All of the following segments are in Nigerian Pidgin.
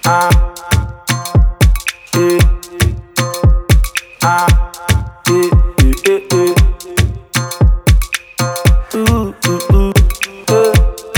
Ah, eh, ah, eh, eh, eh, eh. Ooh, ooh, ooh, eh,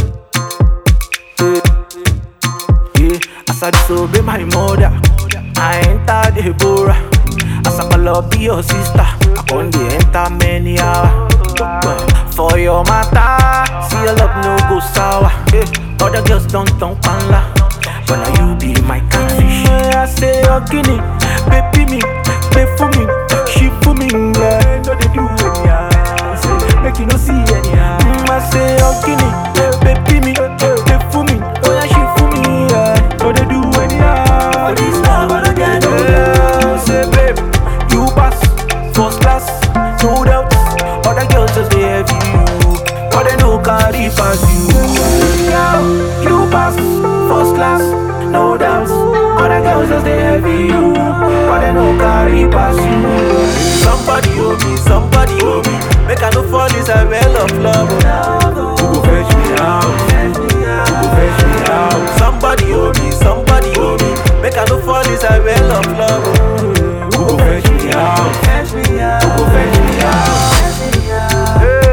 eh, yeah. As I disobey my mother, I enter the Deborah. As I call up be your sister, I con dey enter many hours. For your matter, see your love no go sour. Eh, other girls don't don't panla, but now you be my catfish. I say your guinea, baby me, pay for me, she for me, yeah. No they do anyhow, say make you no see anyhow. Mm, I say your guinea, baby me, pay for me, oh yeah she for me, yeah. No they do anyhow. For this love I don't get no doubt. Say babe, you pass first class, no doubt. Other girls just they have you, but they no carry pass you. Girl, you pass first class, no doubt. Other girls just they have you, but they no carry pass you. Somebody owe me, somebody owe me. Make I no fall is a well of love. Who go fetch me out? Who go fetch me out? Somebody owe me, somebody owe me. Make I no fall is a well of love. Who go fetch me out? Who go fetch me out?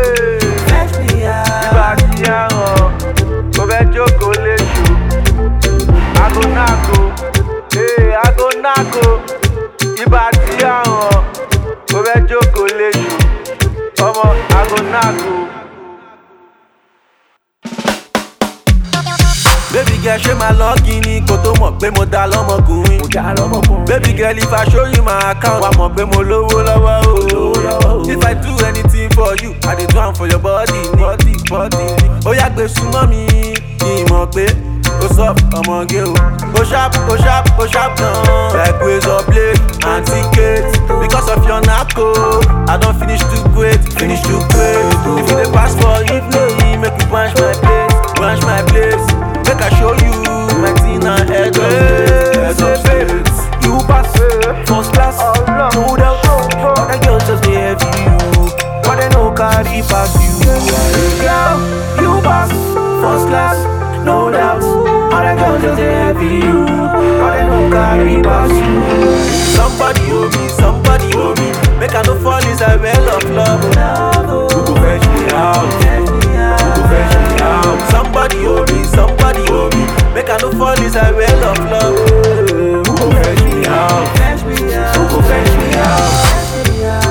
Ìgbà tí a hàn, mo fẹ́ jókòó léṣu. Ago náàgò, ee ago náàgò. Ìgbà tí a hàn, mo fẹ́ jókòó léṣu. Ọmọ ago náàgò. Baby girl ṣé máa lọ́ọ̀gì ni kò tó mọ̀ pé mo da lọ́mọkùnrin. Mo dá lọ́mọkùnrin. Baby girl if I show you my account, wà mọ̀ pé mo lówó lọ́wọ́ o. lọ́wọ́ o. If I do anything for you, I dey do am for your body ni. Body body ni. Ó yá gbé súnmọ́ mi, kí n mọ̀ pé ó sọ ọmọge o. Ó sharp ó sharp ó sharp gan. Like razor blade and ticket. Because of your knack o, I don finish too great, finish too great. If you dey pass for evening, make you branch my place, branch my place. Make I show you my thing and head of Hey, state, head say of babe, state. you pass first class, no doubt. Other girls just they have you, but they no carry pass you. Girl, you pass first class, no doubt. Other girls just they have you, but they no carry pass you. Somebody owe me, somebody owe me. Make I no fall is a well of love. Who go fetch me out? Who go fetch me out? Somebody owe me, somebody owe me. Make I no fall is a well of love. Who go fetch me out? Who go fetch me out?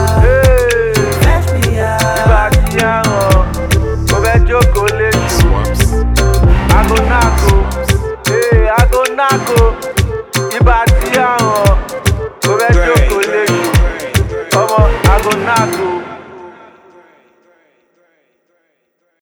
Ìgbà tí a hàn, mo fẹ́ jókòó léṣu. Ago náàgò, ee ago náàgò. Ìgbà tí a hàn, mo fẹ́ jókòó léṣu. Ọmọ ago náàgò.